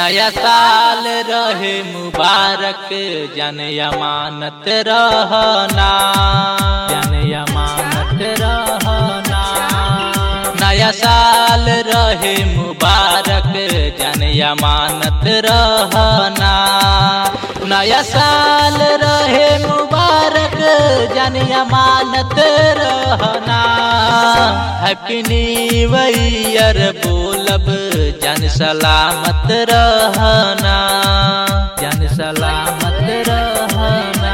नया साल रहे मुबारक जन अमानत रहना जन अमानत रहना नया साल रहे मुबारक जन अमानत रहना नया साल रहे मुबारक जन अमानत रहना हैप्पी न्यू ईयर बोलब जन सलामत रहना जन सलामत रहना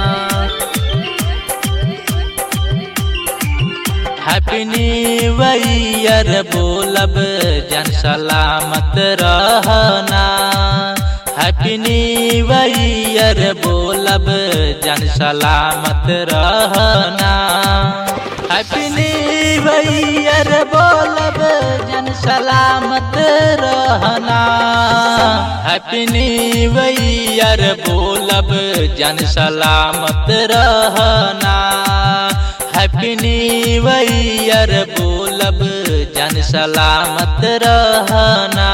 हैप्पी न्यू ईयर बोलब जन सलामत रहना हैप्पी न्यू ईयर बोलब जन सलामत रहना हैप्पी न्यू ईयर बोलब जन सलामत रहना हैप्पी न्यू ईयर बोलब जन सलामत रहना हैप्पी न्यू ईयर बोलब जन सलामत रहना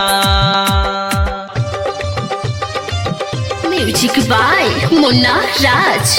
म्यूजिक बाय मुन्ना राज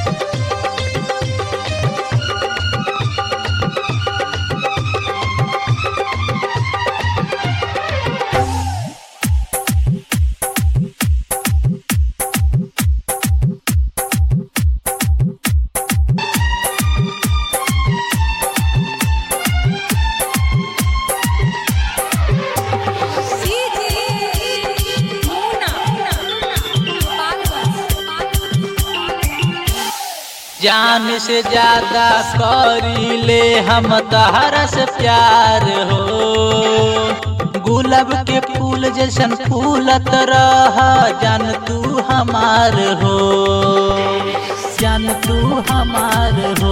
जान से ज्यादा करी ले हम तहरा से प्यार हो गुलाब के फूल जैसन फूलत रह जान तू हमार हो जान तू हमार हो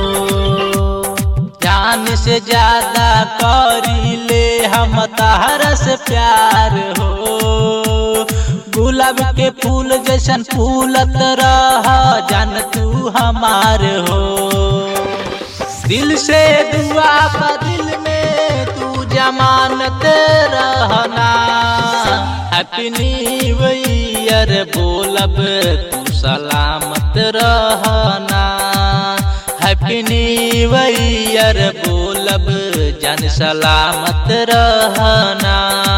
जान से ज्यादा करी ले हम तहरा से प्यार हो गुलाब के फूल जैसन फूलत रह जान तू हमार हो दिल से दुआ बा दिल में तू जमानत रहना हैप्पी न्यू ईयर बोलब तू सलामत रहना हैप्पी न्यू ईयर बोलब जन सलामत रहना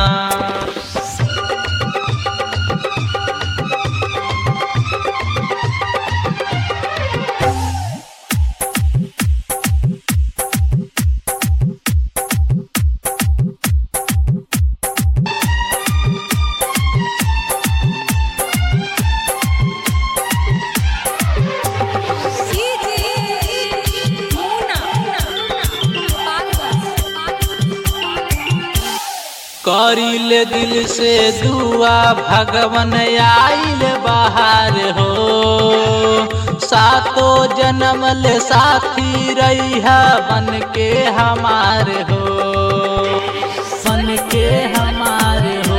करिल दिल से दुआ भगवन आइल बाहर हो सातो जन्म ले साथी रही बन के हमार हो बन के हमार हो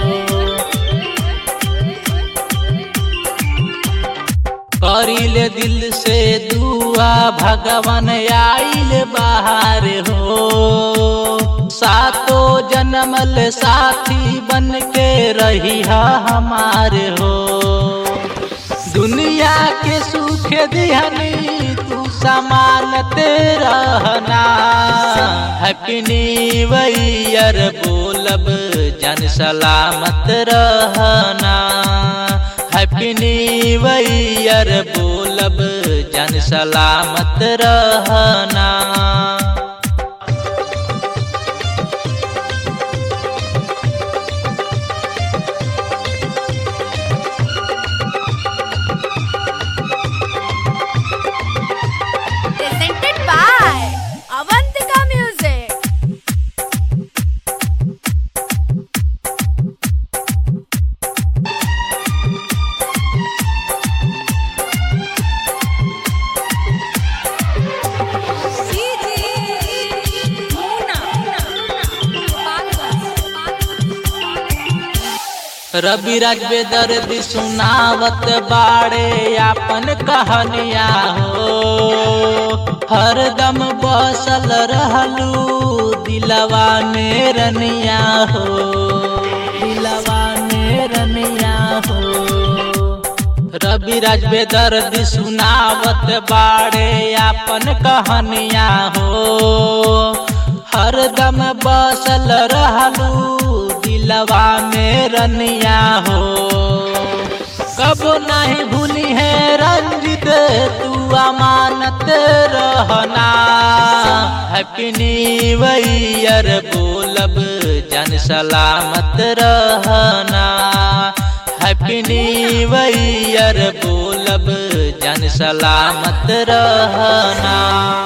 करिल दिल से दुआ भगवन आइल बाहर हो सातो जन्म ले साथी बन के रही हमार हो दुनिया के सुख दिहनी तू समानत रहना हैप्पी न्यू ईयर बोलब जन सलामत रहना हैप्पी न्यू ईयर बोलब जन सलामत रहना presented by Avantika Music. रवि राज बेदर्द सुनावत बाड़े आपन कहानिया हो हरदम बसल रहलू दिलवा में रनिया हो दिलवा में रनिया हो रवि राज बेदर्द सुनावत बाड़े आपन कहानिया हो हरदम बसल रहलू दिलवा में रनिया हो कबो नहीं भूली है रंजित तू अमानत रहना हैप्पी न्यू ईयर बोलब जन सलामत रहना हैप्पी न्यू ईयर बोलब जन सलामत रहना